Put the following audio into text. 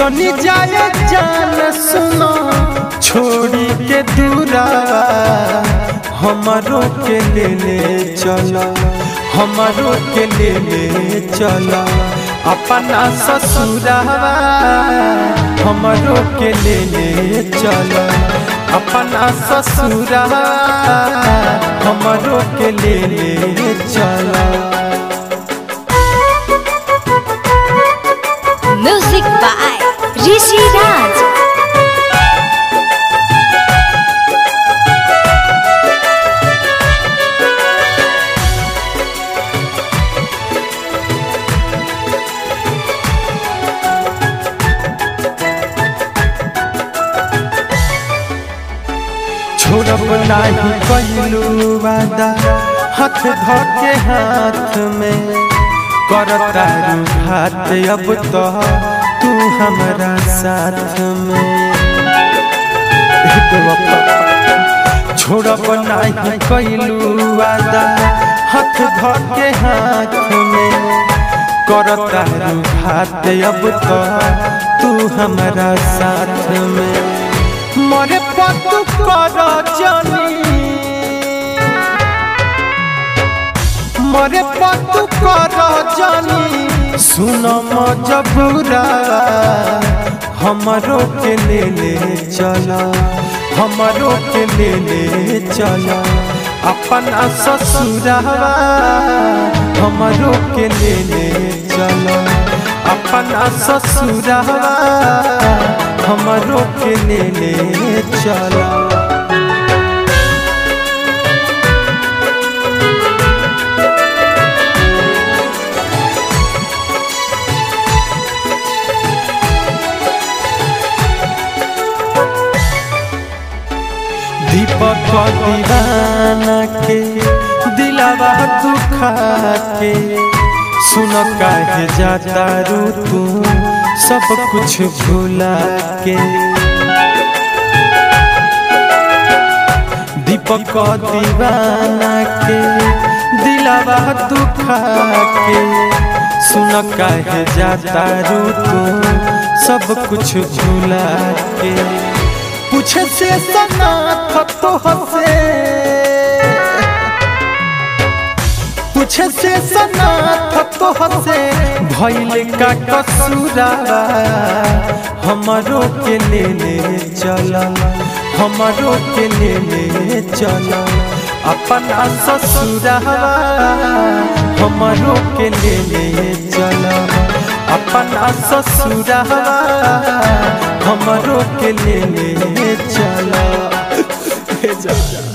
जनी जाए जान सुनो छोड़ी के दूरावा हमारो के ले ले चला हमारो के ले ले चला अपना ससुरावा हमारो के ले ले चला अपना ससुरावा हमारो के ले ले चला Music by Rishi Raj. छोड़ब नाही कैलू वादा हाथ धके हाथ में करता हाथ अब तो तू हमारा साथ में हे बेवफा, छोड़ब नाही कैलू वादा हाथ धके हाथ में करता हाथ अब तो तू हमारा साथ में मरे पतु कर जानी मरे पतु कर जानी सुन मजबूरा हमरो के ले ले चला हमरो के ले ले चला अपना ससुरावा हमरो के ले ले चला अपना ससुरावा हमरो के ले ले चला दीपक दीवाना के दिलावा दुखा के सुन काहे जाता रू तू सब कुछ भूला के दीपक दीवाना के दिलावा दुखा के सुन काहे जाता रू तू सब कुछ भूला के पूछे से सना तो हसे पूछे से सना तो हसे भइल का कसूरावा हमरो के ले ले चला हमरो के ले ले चला अपना ससुरावा हमरो के ले ले चला अपना ससुरावा हमरो के ले ले चला